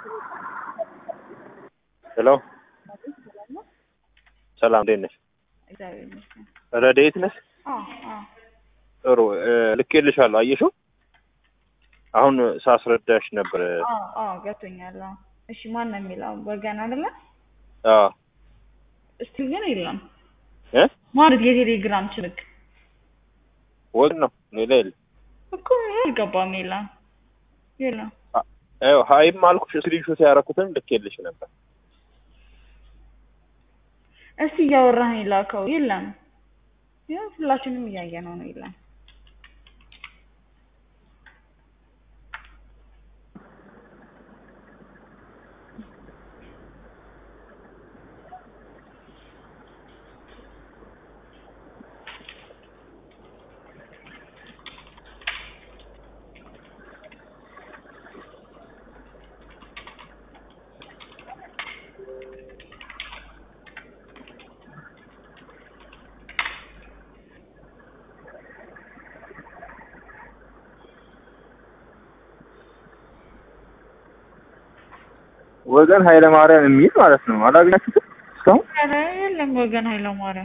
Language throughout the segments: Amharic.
ሄሎ ሰላም እንዴት ነሽ? እግዚአብሔር ይመስገን። ረድኤት ነሽ? አዎ አዎ ጥሩ እ ልኬልሻለሁ። አየሽው? አሁን ሳስረዳሽ ነበር። አዎ አዎ ገብቶኛል። አዎ እሺ ማን ነው የሚለው ወገን አይደለ? አዎ እስቲ ግን የለም እ ማለት የቴሌግራም ችልክ ወግ ነው ሌላ የለም። እኮ አልገባም። የለም የለም። አ- ይኸው ሀይም አልኩሽ ስክሪንሾት ያደረኩትን ልኬልሽ ነበር። እስቲ እያወራህ ላከው። የለም ያው ሁላችንም እያየነው ነው። የለም ወገን ኃይለ ማርያም የሚል ማለት ነው። አላገኛችሁትም እስካሁን? ኧረ የለም ወገን ኃይለማርያም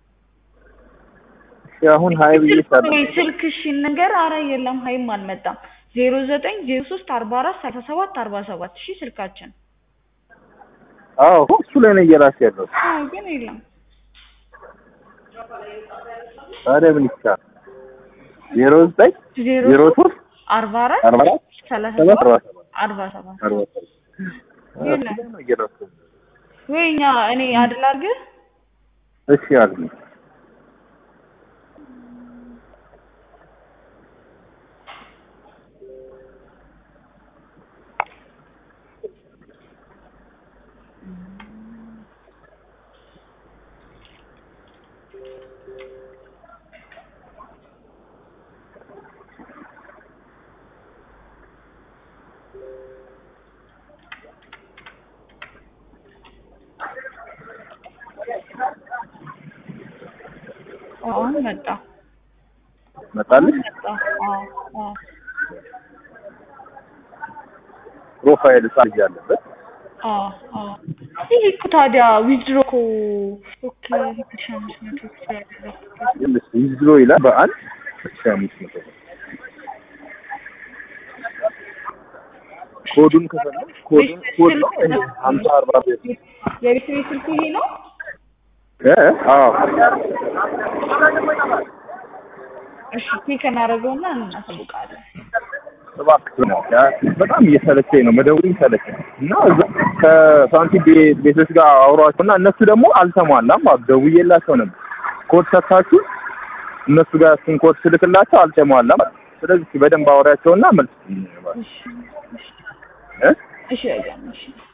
እሺ፣ አሁን ሀይ ብዬ ሳለ ወይ ስልክሽን ነገር አረ የለም ሀይም አልመጣም። ዜሮ ዘጠኝ ዜሮ ሶስት አርባ አራት ሰላሳ ሰባት አርባ ሰባት እሺ ስልካችን። አዎ እሱ ላይ ነው እየላክ ያለው። አዎ ግን የለም ታዲያ ምን ይቻላል? ዜሮ ዘጠኝ ዜሮ ዜሮ ሶስት አርባ አራት አርባ አራት ሰላሳ ሰባት ሰባት አርባ ሰባት አርባ ሰባት አርባ ሰባት የለም። እሱ ላይ ነው እየላክ ያለው። ወይ እኛ እኔ አድል አድርገህ እሺ አልኩኝ። አሁን መጣ መጣልሽ? መጣ። አዎ አዎ ፕሮፋይል ሳጅ ያለበት አዎ አዎ ይሄ እኮ ታዲያ ዊዝድሮ እኮ ኦኬ ሺህ አምስት መቶ ያደረኩት ይልስ ዊዝድሮ ይላል በአንድ ሺህ አምስት መቶ ብር። ኮዱን ከፈለግሽ ኮዱን ኮድ ነው ይሄ ሀምሳ አርባ ቤት የቤት ቤት ስልክ ይሄ ነው። እ አዎ እሺ ቼክ እናደርገውና እናሳውቃለን። እባክህ ነው ያ በጣም እየሰለቸኝ ነው መደወሉ ይሰለቸኝ እና እዛ ከሳንቲም ቤት ቤቶች ጋር አውሯቸው እና እነሱ ደግሞ አልተሟላም አሉ ደውዬላቸው ነበር ኮድ ሰጥታችሁ እነሱ ጋር እሱን ኮድ ስልክላቸው አልተሟላም አሉ ስለዚህ እስኪ በደንብ አውሪያቸውና መልስ እሺ እሺ እ እሺ በቃ እሺ